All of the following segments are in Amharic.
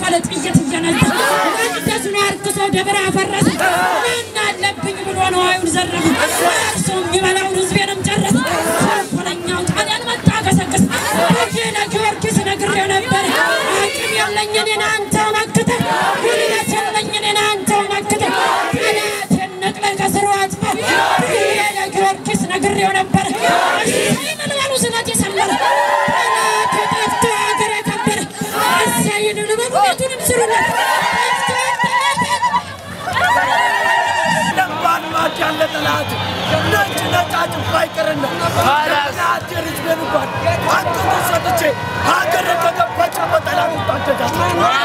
እየከፈለ ጥይት እየነዛ መቅደሱን አርክሶ ደብር አፈረሰ። ምን አለብኝ ብሎ ነዋዩን ዘረፈ። እርሱ የሚበላውን ሕዝቤንም ጨረሰ። ተንኮለኛው ጣሊያን መጣ ገሰገሰ። ልጄ ለጊዮርጊስ ነግሬው ነበር። አቅም የለኝ እኔን አንተው መክተህ፣ ጉልበት የለኝ እኔን አንተው መክተህ፣ ጠላቴን ነቅለህ ከስሩ አጥፋው ብዬ ለጊዮርጊስ ነግሬው ነበር። እሰይ ምን በሉ ስለት የሰመረ ጠላቴ ጠፍቶ ሀገር የከበረ እሰይ ምን በሉ ቤቱንም ስሩለት ለማልማት ያለ ጠላት ነጭ ነጫጭ ባይቀርና ጠላት የህዝቤን እንኳን አንተን ሰጥቼ ሀገር ከገባች በጠላት ታደጋት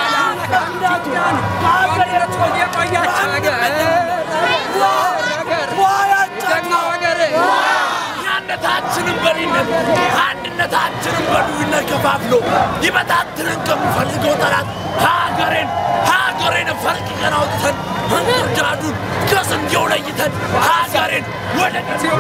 አንድነታችንን በሪነት አንድነታችንን በዱይነት ከፋፍሎ ሊበታትንን ከሚፈልገው ጠላት ሀገሬን ሀገሬን ፈልቅቀን አውጥተን እንክርዳዱን ከስንዴው ለይተን ሀገሬን ወደ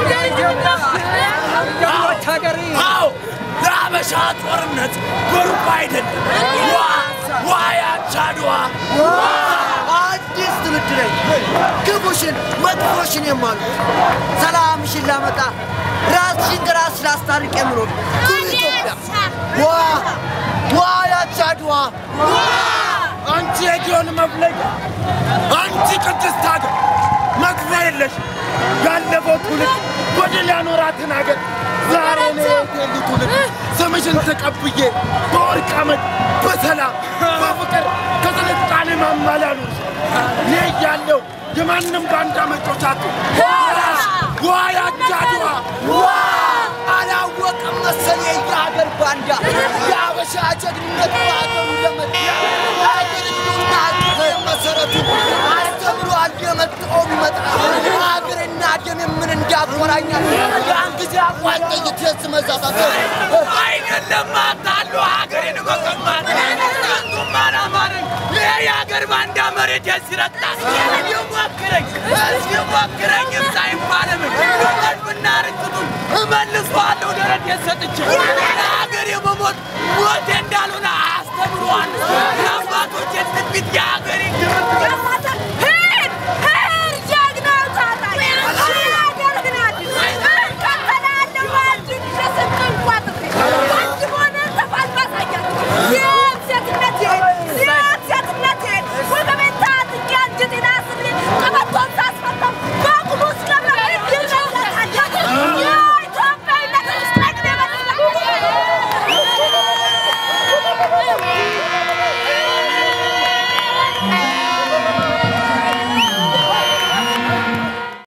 አዎ ለአበሻ ጦርነት በሩቅ አይደለም ዋ ዋ ያች አድዋ አዲስ ትውልድ ነኝ። ክፉሽን መጥፎሽን የማሉት ሰላምሽን ላመጣ ራስሽን ከራስሽ ላስታርቅ የምኖር ኩሩ ኢትዮጵያ ዋ ዋ ያች አድዋ አንቺ የጊዮን መፍለቂያ አንቺ ቅድስት ሀገር መግቢያ የለሽ ያለፈው ትውልድ በድል ያኖራትን ሀገር ዛሬ ነው የቴሊ ትውልድ ስምሽን ተቀብዬ በወርቅ አመድ በሰላም በፍቅር ከስልጣኔ ማማ ላይ አኑርሽ። እኔ እያለሁ የማንም ባንዳ መጮቻቱ ዋ ያች አድዋ ዋ አላወቅም መሰል የሀገር ባንዳ የአበሻ ጀግንነት በሀገሩ ለመ ሀገር ህልውና ሀገር መሰረቱ አስተምሯል የመጣው ቢመጣ ሀገርና ደም ምን እንዳቆራኛል ያን ጊዜ አቋጠኝ ትዝ መዛታት አይደለም አታሉ ሀገሬን መቀማት ከንቱም አላማረኝ ይሄ የሀገር ባንዳ መሬት ሲረግጣት ይሞክረኝ ሲሞክረኝም ሳይባለምን ቀልብና ርቅቱን እመልሰዋለሁ ደረት የሰጥቼ ለሀገር የመሞት ሞቴ እንዳልሆነ አስተምሯል